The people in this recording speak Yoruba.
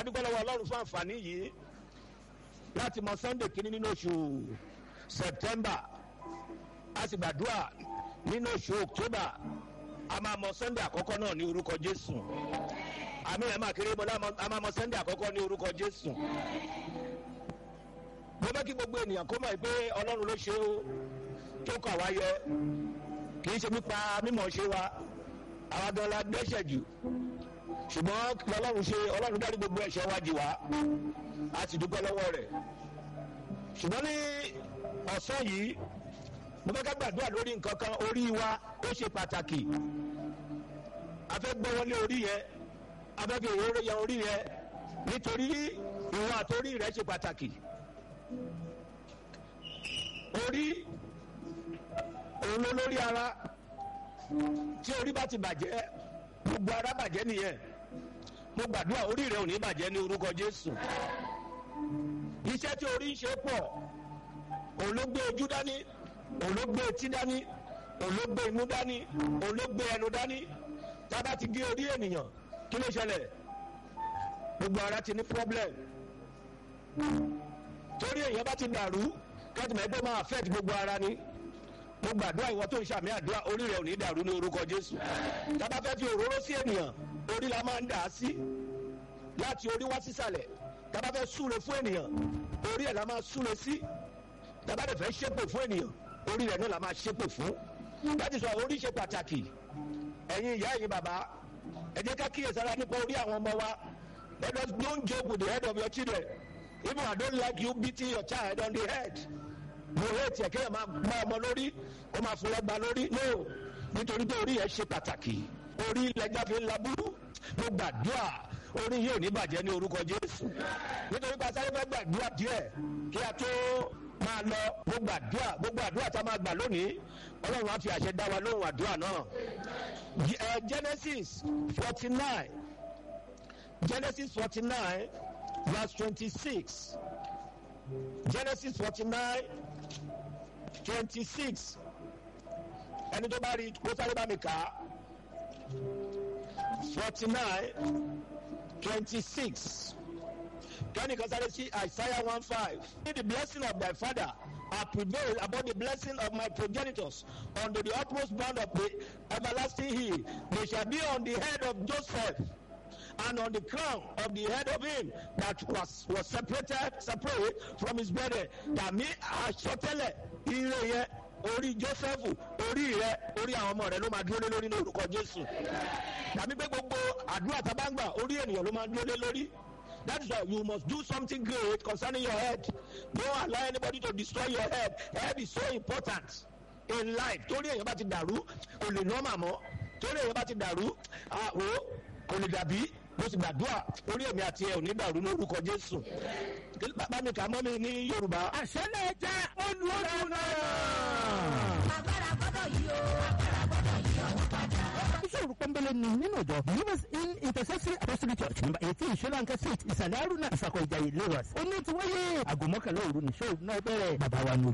adúgbò lọ́wọ́ ọlọ́run fún àǹfààní yìí láti mọ sunday kínní nínú oṣù september a sì gbàdúrà nínú oṣù october a máa mọ sunday àkọ́kọ́ náà ní orúkọ jésù àmì ẹ̀ máa kéré bọ́lá a máa mọ sunday àkọ́kọ́ ní orúkọ jésù mo fẹ́ kí gbogbo ènìyàn kó mọ̀ pé ọlọ́run ló ṣe ó tó kọ̀ wá yẹ kì í ṣe nípa mímọ̀ ṣe wa àwa gan la dẹ́ṣẹ̀ jù ṣùgbọ́n ọlọ́run ṣe ọlọ́run dárí gbogbo ẹ̀ṣẹ̀ wa jì wá a sì dúpẹ́ lọ́wọ́ rẹ̀ ṣùgbọ́n ní ọ̀sán yìí mo fẹ́ ká gbàdúrà lórí nǹkan kan orí wa ó ṣe pàtàkì a fẹ́ gbọ́ wọlé orí yẹn a fẹ́ fi òróró yẹ orí yẹn nítorí ìwọ àtòrí rẹ̀ ṣe pàtàkì orí òun ló lórí ara tí orí bá ti bàjẹ́ gbogbo ara bàjẹ́ nìyẹn mo gbàdúrà orí rẹ ò ní bàjẹ́ ní orúkọ jésù iṣẹ́ tí orí ń ṣe pọ̀ òun ló gbé ojú dání òun ló gbé etí dání òun ló gbé imú dání òun ló gbé ẹnu dání tá a bá ti gé orí ènìyàn kí ló ṣẹlẹ̀ gbogbo ara ti ní problem torí èèyàn bá ti dàrú kẹ́tìmọ̀ ẹgbẹ́ máa affect gbogbo ara ni mo gbàdúrà ìwọ tó ń ṣàmì àdúrà orí rẹ ò ní dàrú ní orúkọ jésù tábà fẹ́ fi òróró sí ènìyàn orí la máa ń dà á sí láti orí wá sísàlẹ̀ tábà fẹ́ súre fún ènìyàn orí ẹ̀ la máa súre sí tábà dẹ̀ fẹ́ ṣépè fún ènìyàn orí rẹ̀ náà la máa ṣépè fún láti sọ orí ṣe pàtàkì ẹ̀yin ìyá ẹ̀yin bàbá ẹ jẹ́ ká kíyèsára nípa orí àwọn ọmọ wa let us don't joke with the head of your children even I don't like you beating your child on the head mo rẹ tiẹ̀ kéèyàn máa gbá ọmọ lórí ó máa fún lọ́gba lórí no nítorí pé orí yẹn ṣe pàtàkì orí lẹ́jà fi ń laburú mo gbàdúrà orí yìí ò ní bàjẹ́ ní orúkọ jésù nítorí pé asáré fẹ́ gbàdúrà díẹ̀ kí a tó máa lọ mo gbàdúrà gbogbo àdúrà tá a máa gbà lónìí ọlọ́run á fi àṣẹ dá wa lóhùn àdúrà náà genesis forty nine genesis forty nine verse twenty six genesis forty nine twenty six ẹni tó bá rí kó sáré bá mi kà á forty nine twenty six kẹ́nìkan sáré sí isaiah one five the blessing of thy father I prevail above the blessing of my progenitors under the utmost bound of the everlasting hill they shall be on the head of joseph and on the crown of the head of him that was was separated separate from his brethren tàmí àsọtẹ́lẹ̀ ire yẹn orí jósẹ́fù orí rẹ orí àwọn ọmọ rẹ ló máa dúró lé lórí ní orúkọ jésù tàbí pé gbogbo àdúrà tá a bá ń gbà orí ènìyàn ló máa dúró lé lórí that is why you must do something great concerning your head don't allow anybody to destroy your head head is so important in life torí èèyàn bá ti dàrú kò lè nọ́ọ̀mà mọ́ torí èèyàn bá ti dàrú àwò kò lè dàbí mo sì gbàdúrà orí èmi àti ẹ ò ní dàrú ní orúkọ jésù bàbá mi kà mọ́ mi ní yorùbá. àṣẹ lè jẹ́ olùwọ́dún náà. agbára gbọ́dọ̀ yí o agbára gbọ́dọ̀ yí ọwọ́ padà. ìṣòro pọ́nbélé ni nínú ìjọ believers in intercessory apostolic church number eighteen solanka street ìsàlẹ̀ aruna ìsàkọ̀ ìjàyè lagos ó ní ti wáyé aago mọ́kànlá òru ní ṣòro náà bẹ̀rẹ̀ bàbá wa ní